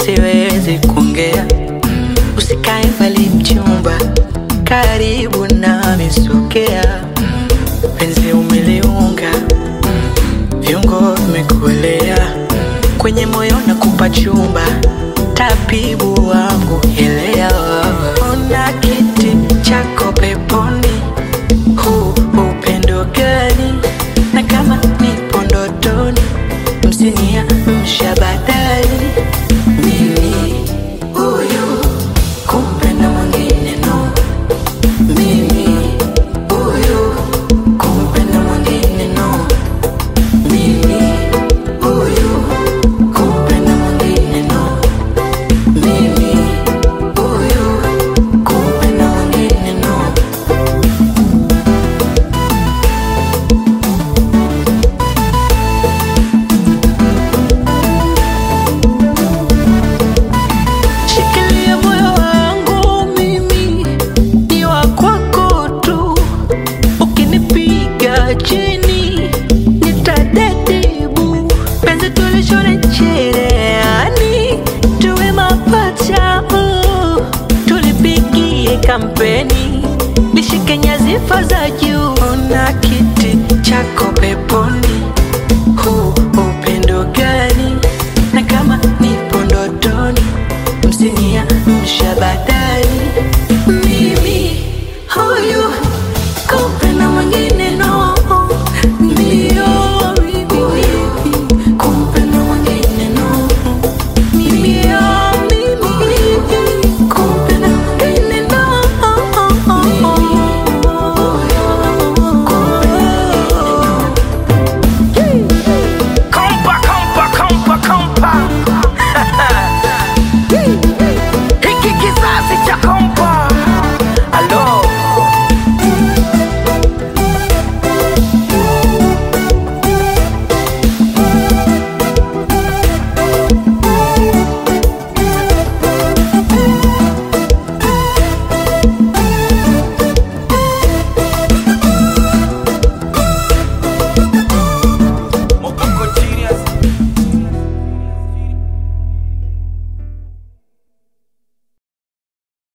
siwezi kuongea. Usikae mbali mchumba, karibu nami sogea. Penzi umeliunga, viungo vimekuelea kwenye moyo na kupa chumba, tabibu wangu elewa. Ona kiti chako peponi, huu upendo gani? Na kama nipo ndotoni, msinia mshabadali mimi huyu kumpenda mwingine no, mimi huyu kumpenda mwingine no, mimi huyu kumpenda mwingine no, mimi huyu kumpenda mwingine no. Shikilia moyo wangu mimi ni wa kwako tu, ukinipiga chini nitadedibu. Penzi tulishone cherehani, tuwe mapacha, uh, tulipigie kampeni, lishike nyadhifa za juu. Ona kiti chako peponi